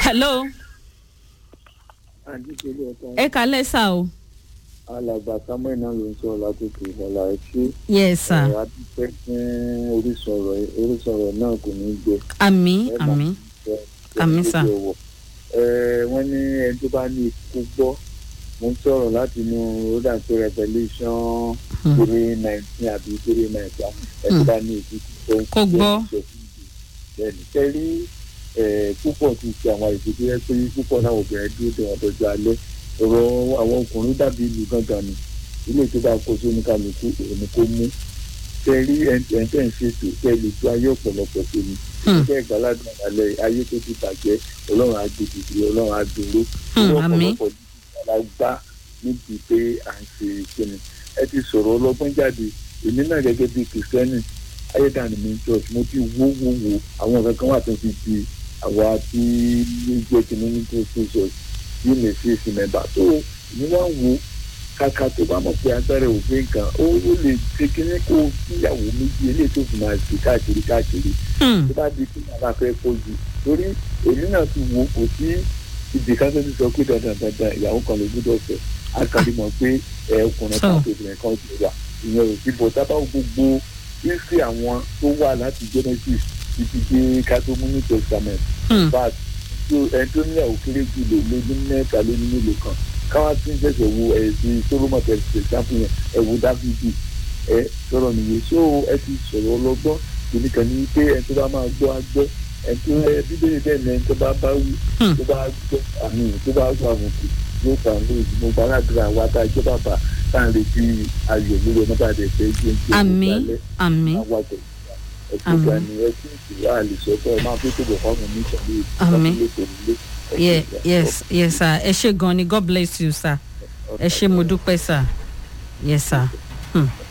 hello àdìsílẹ̀ ọ̀tá ẹ kálẹ̀ sá o alàgbà samuel náà ló ń sọ látòkè ìfọlá ẹ ṣé yes sir ẹ adúpẹ́ fún orísun ọ̀rọ̀ yìí. orísun ọ̀rọ̀ náà kò ní gbẹ. àmì ẹ máa àmì jẹ Àmín, jẹ sir. ọwọ́. ẹ wọ́n ní ẹni tó bá ní ikú gbọ́ mo ń sọ̀rọ̀ láti inú roda to revolution Hmm. three nineteen àbí three nineteen ẹni tó bá ní ikú gbọ́ Kó gbọ́. bẹ́ẹ̀ni sẹ́rí púpọ̀ ti ṣe àwọn àìsí tó yẹ pé púpọ̀ náà obìnrin dúró de wọn dọjọ́ alẹ́ ọ̀rọ̀ àwọn ọkùnrin dàbí ìlú gangan ni ilé tó bá kó sóní kálukú èmi kó mú sẹ́rí ẹ̀ńtẹ̀ ń ṣètò sẹ́ẹ̀lì tó ayé ọ̀pọ̀lọpọ̀ tó ni Hmm. iṣẹ́ ìgbàládùn àlẹ́ ayé tó ti bàjẹ́ ọlọ́run á gbèdìdì ọlọ́run á dúró Hmm, irú àmín. ọ̀pọ̀lọpọ̀ ìgbàlá gbá níbi pé à ń ṣe kíni ẹ ti sọ̀rọ̀ ọlọ́gbọ́n jáde èmi náà gẹ́gẹ́ bíi kìrìsìtẹ́nì ayédàní mi church mo ti wó wó wo àwọn kankan wà tó fi di àwa tí ó jẹ́ kíní ní tó ṣe church yìí lè ṣe èsì mẹ́bà tó ní wá ń wo kàkà tó bá mọ̀ pé agbára òfin kan ó ó lè ṣe kíní kó kíyàwó méjì eléyìí tó fi máa ṣe káàkiri káàkiri Hmm. tó bá di kí bàbá fẹ́ fojú torí èmi náà ti wo kò sí ibì kan tó ti sọ pé dandan dandan ìyàwó kan ló gbúdọ̀ fẹ́ a kàn lè mọ̀ pé ẹ ọkùnrin kan So. tó obìnrin kan ti wà ìyẹn ò sí bọ̀ tábà gbogbo ìsì àwọn tó wà láti genesis títí dé kátó new testament Hmm. but tó ẹni tó níyàwó kéré jù lè lé ní mẹ́ta lé ní mélòó kan káwá tún jẹ́sẹ̀ wo ẹ̀sìn solomon tẹ̀sí example yẹn ẹ̀ wo dávidi ẹ sọ̀rọ̀ nìyẹn so ẹ ti sọ̀rọ̀ ọlọ́gbọ́n èmi kàn ní pé ẹni tó bá máa gbọ́ á gbọ́ ẹni tó ẹ bíbélì bẹ́ẹ̀ ni ẹni tó bá bá wù Hmm. tó bá gbọ́ àmì tó bá gbọ́ àbùkù yóò fà ń lóyún mo bá aládùúrà wa tá a jẹ́ bàbá tá à ń retí ayọ̀ lórí ọmọ bá a dẹ̀ fẹ́ jẹ́ jẹ́ àmì àmì àwọn àgbẹ̀ ẹ̀kú Àmín. ìgbà ni ẹ sì ti wá àlùsọ fún ẹ máa fi tó bọ̀ fáwọn mi ìtàlẹ́ Àmín. ìtàlẹ́ Ye- yes yes sir ẹ ṣe gan ni god bless you sir ẹ ṣe mo dúpẹ́ sir yes sir. Hmm.